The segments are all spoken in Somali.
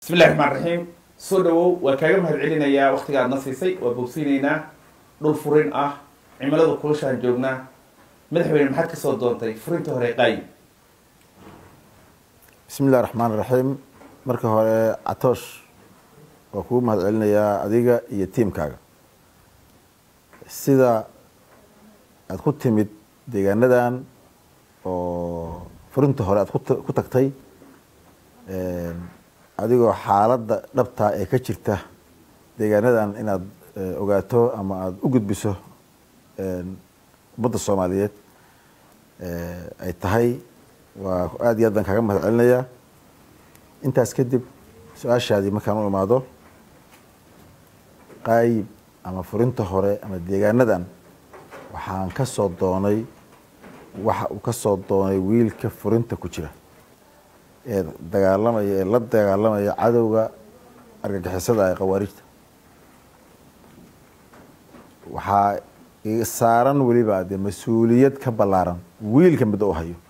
bismillahi raxmaan raxiim soo dhawow waa kaaga mahad celinayaa waktiga aad na siisay waa bogsiinaynaa dhul furin ah cimilada kulashaan joognaa madaxweyne maxaad kasoo doontay furinta hore qaayi bismi illahi raxmaan raxiim marka hore catoosh waa kugu mahad celinayaa adiga iyo tiimkaaga sida aada ku timid deegaanadan oo furinta hore aad kut- ku tagtay adigoo xaaladda dhabtaa ee ka jirta deegaanadan inaad eh, ogaato ama aada u gudbiso ummadda soomaaliyeed eh, ay tahay waa aada iyo aad baan kaaga mahad celinayaa intaas kadib su-aashaadii markaan u imaado qaayib ama furinta hore ama deegaanadan waxaan ka soo doonay waxa uu ka soo doonay wiilka furinta ku jira ee dagaalamaya ee la dagaalamaya cadowga argagixisada ee khawaarijta waxaa i saaran weliba dee mas-uuliyad ka ballaaran wiilka midda u hayo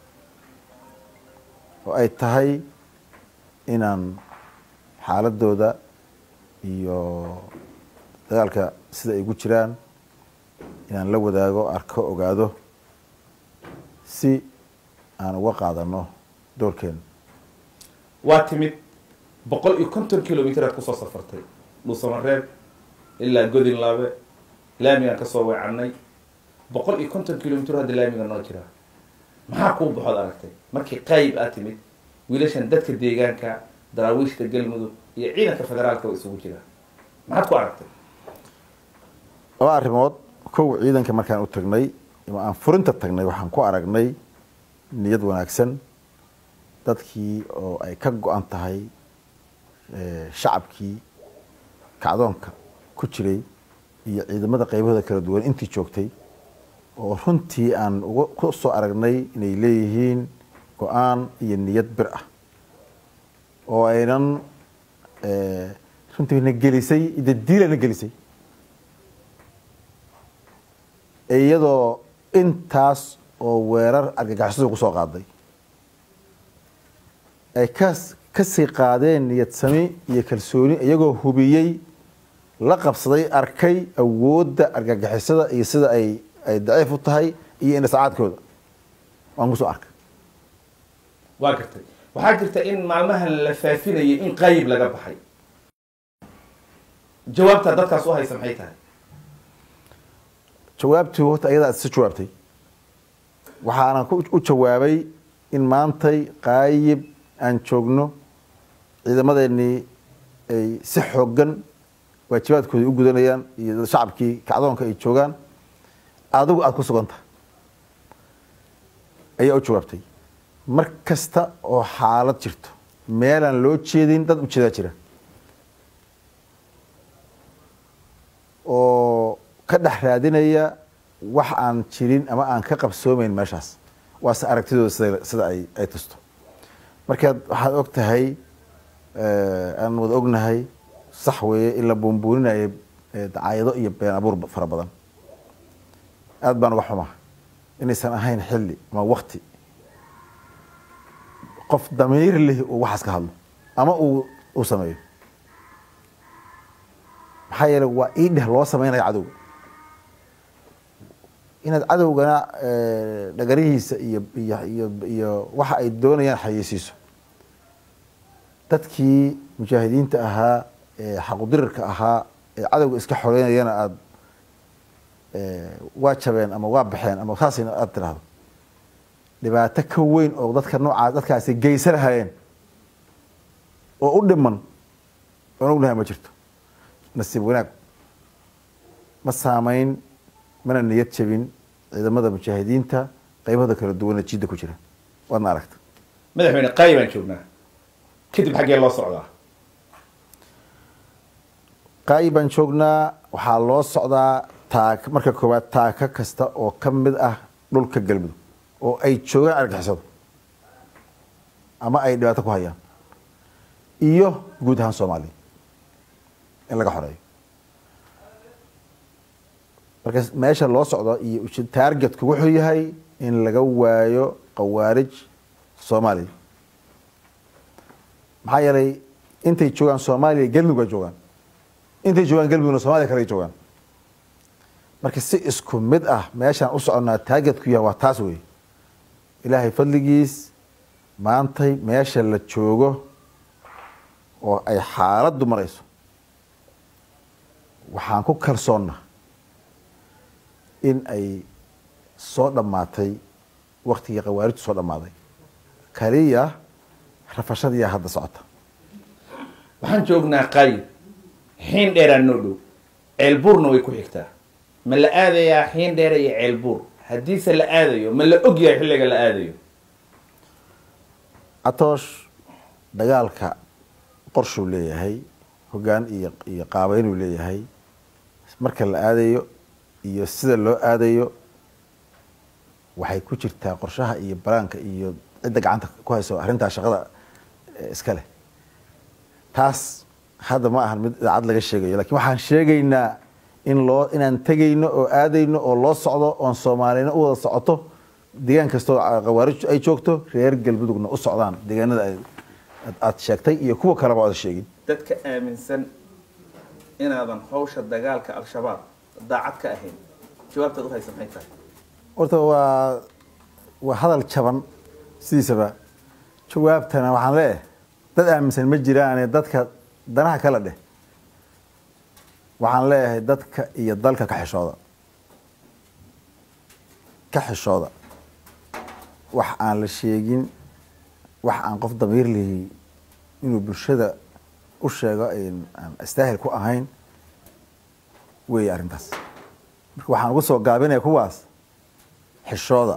oo ay tahay inaan xaaladooda iyo dagaalka sida ay gu jiraan inaan la wadaago arko ogaado si aan uga qaadano doorkeena waa timid boqol iyo konton kilomitr aad kusoo safartay dhuusamareeb ilaa godinlaabe laamigaan kasoo weecanay boqol iyo konton kilomitr hadda laamiga noo jira maxaa kuu baxood aragtay markii qaayib aad timid wiilashan dadka deegaanka daraawiishta galmudug iyo ciidanka federaalka waa isugu jira maxaad ku aragtay laba arrimood kow ciidanka markaan u tagnay ama aan furinta tagnay waxaan ku aragnay niyad wanaagsan dadkii oo ay ka go-an tahay eh, shacabkii kacdoonka ku jiray iyo ciidamada qaybahooda kala duwan intii joogtay oo runtii aan uga ku soo aragnay inay leeyihiin go-aan iyo niyad bir ah oo aynan eh, runtii na gelisay dadiilana gelisay iyadoo intaas oo weerar argagixisadu kusoo qaaday ay kas kasii qaadeen niyad sami iyo kalsooni iyagoo hubiyey la qabsaday arkay awoodda argagixisada iyo sida ay ay daciif u tahay iyo indhasacaadkooda waan kusoo arkay waa gartay waxaa jirta in maalmahan la faafinayay in qaayib laga baxay jawaabtaa dadkaas u haysa maxay tahay jawaabtii horta ayadaa si jawaabtay waxaana ku- u jawaabay in maantay qaayib aan joogno ciidamadeenii ay si xoogan waajibaadkooda u gudanayaan iyo shacabkii kacdoonka ay joogaan adigu aada ku sugan tahay ayaa u jawaabtay mar kasta oo xaalad jirto meelaan loo jeedin dad ujeedaa jira oo ka dhex raadinaya wax aan jirin ama aan ka qabsoomeyn meeshaas waase aragtidooda sida sida ay ay tusto markaad waxaad og tahay aan wada ognahay sax weeye in la buunbuuninayo eh, dacaayado iyo been abuur fara badan aad baan uga xumaa inaysan ahayn xilli ama wakti qof damiir leh uu waxaas ka hadlo ama uu uu sameeyo maxaa yeelay waa ii dheh loo sameynaya cadowga inaad cadowgana eh, dhagarihiisa iyo iyo iyo iyo waxa ay doonayaan xayeysiiso dadkii mujaahidiinta ahaa ee xaqudirirka ahaa ee cadowga iska xoreynayana aada waa jabeen ama waa baxeen ama saasina aada tirahdo dhibaato ka weyn oo dadka noocaa dadkaasi geysa lahayeen oo u dhiman oon ognahay ma jirto nasiib wanaag ma saameyn mana niyad jabin ciidamada mujaahidiinta qaybahooda kala duwana jidda ku jira waadna aragta madaxweyne qaayib aan joognaa kadib xaggee loo socdaa qaayib baan joognaa waxaa loo socdaa taak marka koowaad taaka kasta oo ka mid ah dhulka galmudug oo ay joogaan argixisadu ama ay dhibaato ku hayaan iyo guud ahaan soomaaliya in laga xoreeyo marka meesha loo socdo iyo uj- taargetku wuxuu yahay in laga waayo qawaarij soomaaliya maxaa yeelay intay joogaan soomaaliya galmudug baa joogaan intay joogaan galmudugna soomaliya kale ay joogaan marka si isku mid ah meeshaan u soconnaa taageedku yahay waa taas wey ilaahay fadligiis maantay meesha la joogo oo ay xaaladdu marayso waxaan ku kalsoonna in ay soo dhammaatay waktigii khawaarijtu soo dhammaaday kaliya rafashadiiyaa hadda socota waxaan joognaa qayb xiin dheeraa noo dhow ceelbuurna way ku xigtaa ma la aadayaa xiin dheera iyo ceelbuur haddiise la aadayo ma la ogyahay xilliga la aadayo catoosh dagaalka qorshuu leeyahay hoggaan iyo iyo qaabeynuu leeyahay marka la aadayo iyo sida loo aadayo waxay ku jirtaa qorshaha iyo baraanka iyo cidda gacanta ku hayso arrintaa shaqada iska leh taas hadda ma ahan mid idaacad laga sheegayo lakin waxaan sheegaynaa in loo inaan tegayno oo aadayno oo loo socdo oon soomaaliyana u wada socoto deegaan kastoo khawaarij ay joogto reer galmudugna u socdaan deegaanada aad sheegtay iyo kuwa kaleba oda sheegin dadka aaminsan inaadan hawsha dagaalka al-shabaab daacad ka ahayn jawaabtaad u haysa maxay tahay horta waa waa hadal jaban sidiisaba jawaabtana waxaan leeyahay dad aaminsan ma jiraane dadka danaha kala dheh waxaan leeyahay dadka iyo dalka ka xishooda ka xishooda wax aan la sheegin wax aan qof damiir lihi inuu bulshada u sheego aan istaahil ku ahayn weeye arrintaas marka waxaan ugu soo gaabinaya kuwaas xishooda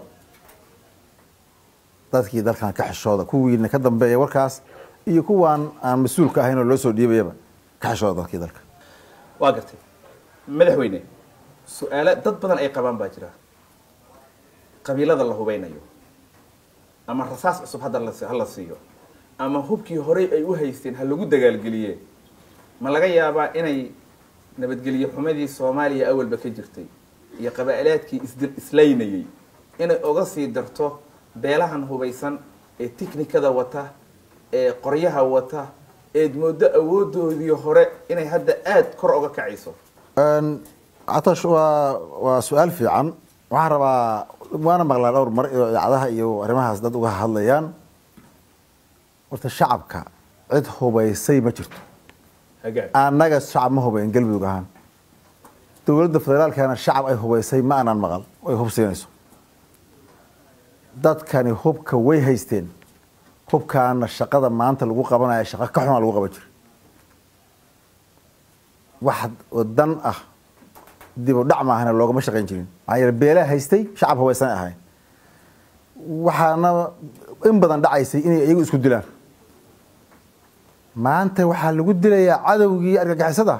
dadkii dalkan ka xishooda kuwiina ka dambeeya warkaas iyo kuwaan aan mas-uulka ahayn oo loo soo dhiibayaba ka xishooda dadkii dalka waa gartay madaxweyne su-aalo dad badan ay qabaan baa jira qabiilada la hubeynayo ama rasaas cusub hadda ha la siiyo ama hubkii horey ay u haysteen ha lagu dagaalgeliye ma laga yaabaa inay nabadgelye xumadii soomaaliya awalba ka jirtay iyo qabaa'ilaadkii isdil islaynayay inay oga sii darto beelahan hubaysan ee tiknikada wata ee qoryaha wata eed mooddo awoodoodii hore inay hadda aada kor oga kacayso catash waa waa su-aal fiican waxaan rabaa waana maqlaa dhowr mar iyo idaacadaha iyo arrimahaas dad uga hadlayaan horta shacabka cid hubaysay ma jirto hagaag annaga shacab ma hubayn galmudug ahaan dowladda federaalkana shacab ay hubaysay ma aanan maqal ay hubsiinayso dadkani hubka way haysteen hubkaana shaqada maanta lagu qabanaya shaqo ka xunaa lagu qaban jira wax dan ah dib u dhac maahana loogama shaqayn jirin maxaa yeele beelaa haystay shacab hubaysanay ahayn waxaana in badan dhacaysay inay iyagu isku dilaan maanta waxaa lagu dilayaa cadowgii argagixisada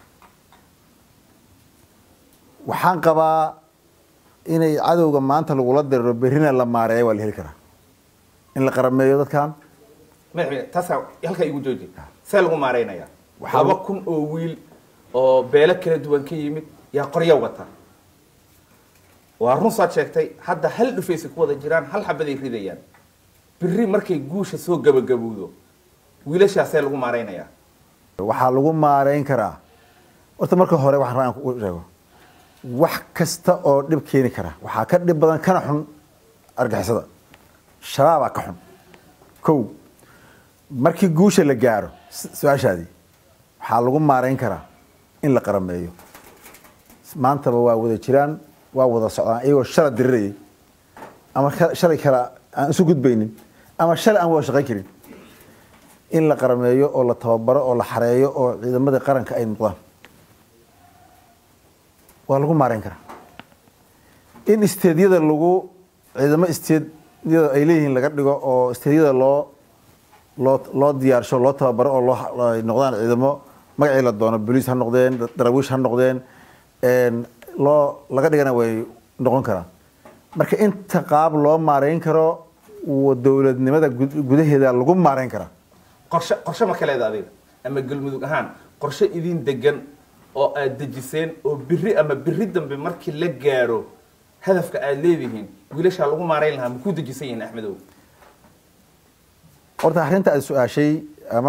waxaan qabaa inay cadowga maanta lagula diriro berrina la maareeya waa la heli karaa in la qarameeyo dadkan madaxweyne taasaa halkaa igu jooji see lagu maareynayaa Waxaa- laba kun oo wiil oo beelo kala duwan ka yimid yaa qorya wata waa run saad sheegtay hadda hal dhufaysay ku wada jiraan hal xabaday ridayaan biri markay guusha soo gabagabowdo wiilashaasee lagu maareynayaa waxaa lagu maareyn karaa horta marka hore waxaan rabaa inaan ku sheego wax kasta oo dhib keeni kara waxaa ka dhib badan kana xun argixisada shabaabaa ka xun kow markii guusha la gaaro s- su-aashaadii waxaa lagu maareyn karaa in la qarameeyo maantaba waa wada jiraan waa wada socdaan iyagoo shala dirirayay ama ka- shalay kale aan isu gudbaynin ama shalay aan wada shaqayn karin in la qarameeyo oo la tababaro oo la xareeyo oo ciidamadii qaranka ay noqdaan waa lagu maareyn karaa in isteedyada lagu ciidamo isteedyada ay leeyihiin laga dhigo oo isteedyada loo loo loo diyaarsho loo tababaro oo loo ay noqdaan ciidamo magacii la doono boliis ha noqdeen darawiish ha noqdeen een, loo laga dhigana way noqon karaan marka inta qaab loo maareyn karo wa dowladnimada gud- gudaheeda lagu maareyn karaa qorshe qorshe ma ka leeda adiga ama galmudug ahaan qorshe idin degan oo aad dejiseen oo biri ama biri dambe markii la gaaro hadafka aad leedihiin wiilashaa lagu maareyn lahaa ma ku dejisan yihiin axmedow horta arrinta aad su-aashay ama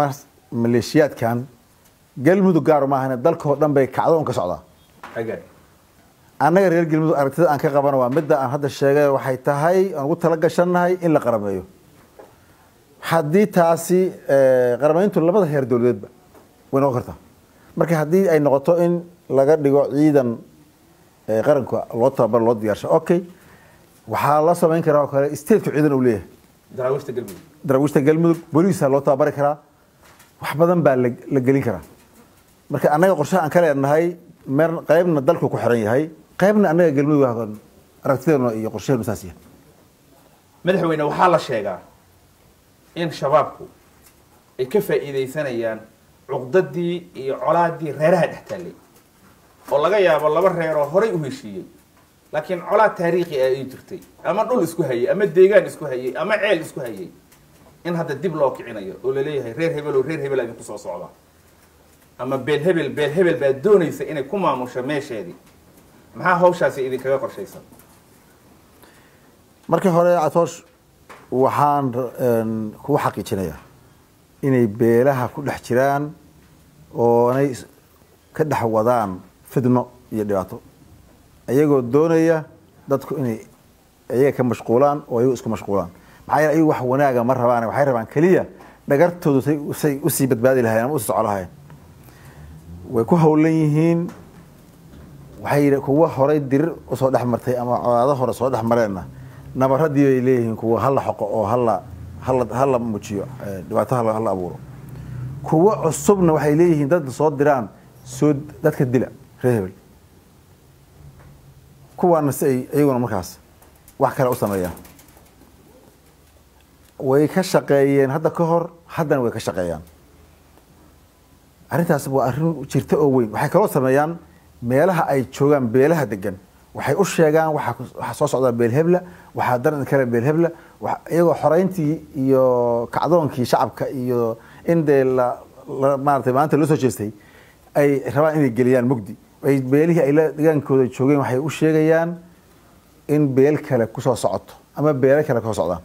maleeshiyaadkan galmudug gaar maahane dalkao dhan bay kacdoon ka socdaa hagaag annaga reer galmudug aragtida aan ka qabano waa midda aan hadda sheegay waxay tahay aan ugu tala gashannahay in la qarameeyo haddii taasi eh, qaramayntu labada heer dowladeedba way noqon kartaa marka haddii ay noqoto in laga dhigo ciidan eh, qaranka loo tababaro loo diyaarsho okay waxaa la samayn karaa oo kale stateku ciidan uu leeyahay daraawiishta galmudug daraawiishta galmudug booliisa loo tababari karaa wax badan baa la la gelin karaa marka annaga qorshaha aan ka leenahay mer qaybna dalku ku xiran yahay qaybna annaga galmudug waa aragtideena iyo qorshaheenu saas yahay madaxweyne waxaa la sheegaa in shabaabku ay ka faa'iidaysanayaan cuqdadii iyo colaadii reeraha dhex taallay oo laga yaabo laba reeroo horay u heshiiyey laakiin colaad taariikhi ah ay jirtay ama dhul isku hayay ama deegaan isku hayay ama ceel isku hayay in hadda dib loo kicinayo oo laleeyahay reer hebel oo reer hebel aa idinku soo socda ama beel hebel beel hebel baa doonaysa inay ku maamusho meesheedii maxaa hawshaasi idinkaga qorshaysan markii hore catoosh waxaan een, kugu xaqiijinayaa inay beelaha ku dhex jiraan oo inay is- ka dhex wadaan fidno iyo dhibaato iyagoo doonaya dadku inay iyaga ka mashquulaan oo ayagu isku mashquulaan maxaa yeele ayagu wax wanaaga ma rabaan waxay rabaan keliya dhagartoodu say say usii badbaadi lahayen ama usii soco lahayen way ku hawlan yihiin waxay yidha- kuwa horay dirir usoo dhex martay ama colaado hore soo dhex mareenna nabaradii bay leeyihiin kuwa hala xoqo oo hala hala hala muujiyo eh, dhibaato hala hala abuuro kuwa cusubna waxay leeyihiin dad soo diraan soo dadka dila reer hebel kuwaana si ay iyaguna markaas wax kale u sameeyaan way ka shaqeeyeen hadda ka hor haddana way ka shaqeeyaan arrintaas waa arrin jirta oo weyn waxay kaloo sameeyaan meelaha ay joogaan beelaha degan waxay u sheegaan waxa ku- waxa soo socdaa beel hebla waxaa daran kale beel hebla wa- iyagoo xoreyntii iyo kacdoonkii shacabka iyo in dee la la- maaragtay maanta loo soo jeestay ay rabaan inay geliyaan mugdi ay beelihii ay la degaankooda joogeen waxay u sheegayaan in beel kale kusoo socoto ama beelo kale kusoo socdaan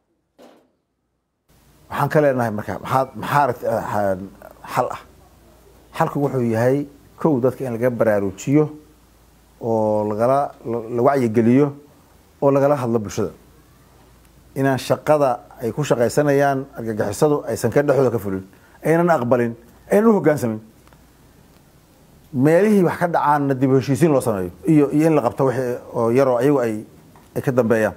waxaan ka leenahay marka maxaa maxaa aragti- ah, xal ah xalku wuxuu yahay kow dadka in laga baraarujiyo oo lagala la wacyigeliyo oo lagala hadlo bulshada inaan shaqada ay ku shaqaysanayaan argagixisadu aysan ka dhexdooda ka fulin aynan aqbalin aynan u hoggaansamin meelihii wax ka dhacaanna dib u heshiisiin loo sameeyo iyo iyo in la qabto wixii oo yaroo ayagu ay ay ka dambeeyaan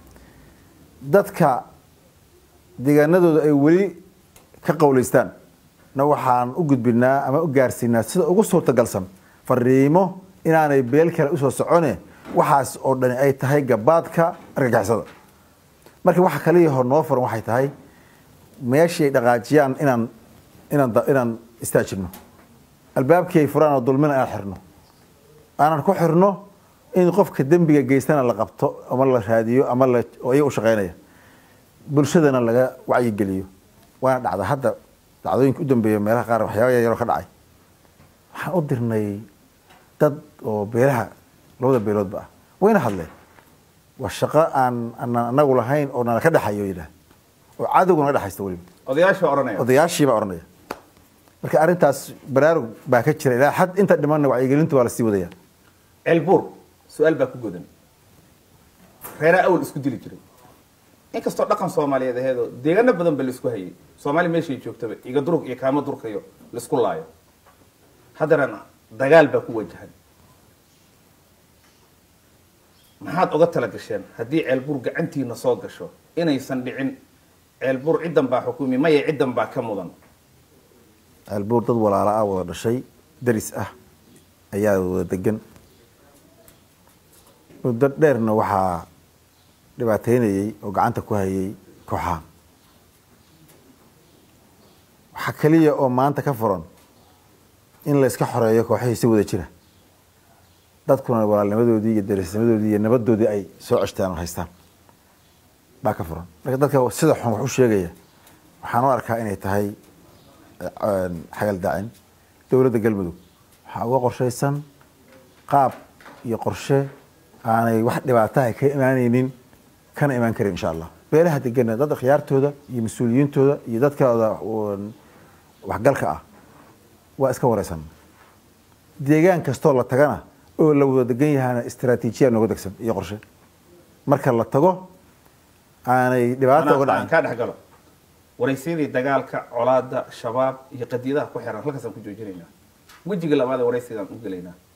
dadka deegaanadooda ay weli ka qowleystaan na waxaan u gudbinaa ama u gaarsiinaa sida ugu suurtagalsan fariimo inaanay beel kale usoo socone waxaas oo dhani ay tahay gabaadka argagixisada marka waxa kaliya hor noo furan waxay tahay meeshii ay dhaqaajiyaan inaan inaan da- inaan istaajino albaabkii ay furaan oo dulmina inaan xirno aanan ku xirno in qofka dembiga geystana la qabto ama la raadiyo ama la oo iyaga u shaqeynaya bulshadana laga wacyigeliyo waana dhacda hadda dhacdooyinka u dambeeya meelaha qaar waxyaaba yar yaroo ka dhacay waxaan u dirnay dad oo beelaha labada beeloodba ah wayna hadleen waa shaqo aan aanan anagu lahayn oo nala ka dhexayo yidhaah oo cadowga naga dhexaysta weliba odayaasha odhanaya odayaashii baa odhanaya marka arrintaas baraarug baa ka jira ilaa xad inta dhimanna wacyigelinta waa lasii wadaya ceelbuur su-aal baa ku godan reeraa awal isku dili jiray inkastoo dhaqan soomaaliyeed aheedoo deegaano badan ba laisku hayay soomaali meeshay joogtaba iga durug iyo kaamo durkayo laisku laayo haddana dagaal baa ku wajahan maxaad uga tala gasheen haddii ceelbuur gacantiina soo gasho inaysan dhicin ceelbuur ciddan baa xukumi maya ciddan baa ka mudan albuur dad walaala ah wada dhashay daris ah ayaa wada degan muddo dheerna waxaa dhibaateynayey oo gacanta ku hayay kooxaha waxaa keliya oo maanta ka furan in la iska xoreeyo kooxihii si wada jira dadkuna walaalnimadoodii iyo darisnimadoodii iyo nabadoodii ay soo ceshtaan oo haystaan baa ka furan marka dadka sida xun wax u sheegaya waxaan u arkaa inay tahay xagal daacin dowladda galmudug waxaa uga qorshaysan qaab iyo qorshe aanay wax dhibaataha ka imaanaynin kana imaan karin insha allah beelaha degana dad khiyaartooda iyo mas-uuliyiintooda iyo dadkooda waxgalka ah waa iska wareysan deegaan kastoo la tagana oo la wada degan yahana istraatiijiya nooga degsan iyo qorshe marka la tago aanay dhibaata uga aan dhacin kaa dhex galo waraysyadii dagaalka colaada shabaab iyo qadiyadaha ku xiran halkaasaan ku joojinaynaa wejiga labaad ee waraysigaan u gelaynaa